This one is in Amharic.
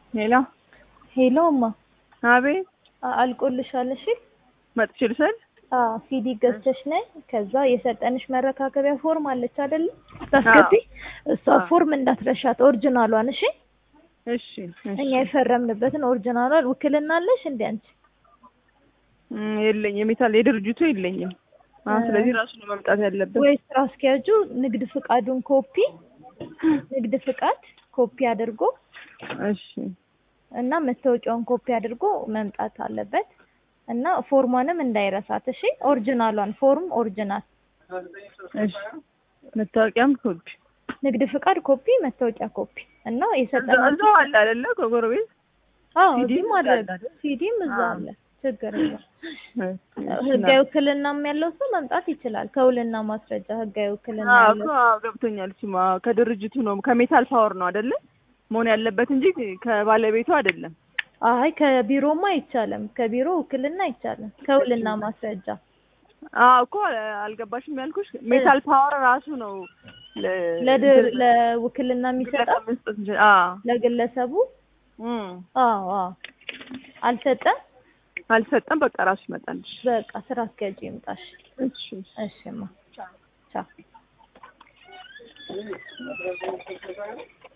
ሄሎ ሄሎ እማ አቤት አ- አልቆልሻል። እሺ መጥቼ ልውሰድ? አዎ ሲዲ ገዝተሽ ነይ። ከዛ የሰጠንሽ መረካከቢያ ፎርም አለች አይደል? ታስገቢ። እሷ አዎ። ፎርም እንዳትረሻት ኦሪጂናሏን። እሺ እሺ እሺ። እኛ የፈረምንበትን ኦሪጂናሏን። ውክልና አለሽ እንዴ አንቺ? እም፣ የለኝም የሜታል የድርጅቱ የለኝም። አ እ- ስለዚህ ራሱ ነው መምጣት ያለበት። ወይ ስራ አስኪያጁ ንግድ ፍቃዱን ኮፒ ንግድ ፍቃድ ኮፒ አድርጎ እሺ እና መታወቂያውን ኮፒ አድርጎ መምጣት አለበት። እና ፎርሟንም እንዳይረሳት እሺ። ኦሪጂናሏን ፎርም ኦሪጂናል፣ እሺ። መታወቂያም ኮፒ ንግድ ፍቃድ ኮፒ፣ መታወቂያ ኮፒ እና እዛ- የሰጠነው እዛው አለ አይደለ? ከጎረቤት አዎ ሲዲም እዚህም አለ አለ አይደል? ሲዲም እዛ አዎ። አለ። ችግር የለም። እሺ፣ ህጋዊ ውክልናም ያለው ሰው መምጣት ይችላል። ከውልና ማስረጃ ህጋዊ ውክልና አዎ ያለው እኮ አዎ፣ ገብቶኛል። እሱማ ከድርጅቱ ነው ከሜታል ፓወር ነው አይደለ? መሆን ያለበት እንጂ ከባለቤቱ አይደለም። አይ ከቢሮማ አይቻልም። ከቢሮ ውክልና አይቻልም። ከውልና ማስረጃ አዎ እኮ አልገባሽም ያልኩሽ ሜታል ፓወር ራሱ ነው ለ- ለድር ለውክልና የሚሰጠው ግለሰብ መስጠት እንችል- አዎ ለግለሰቡ እም፣ አዎ አዎ አልሰጠም። አልሰጠም። በቃ ራሱ ይመጣልሽ። በቃ ስራ አስኪያጁ ይምጣሽ። እሺ እሺማ ቻው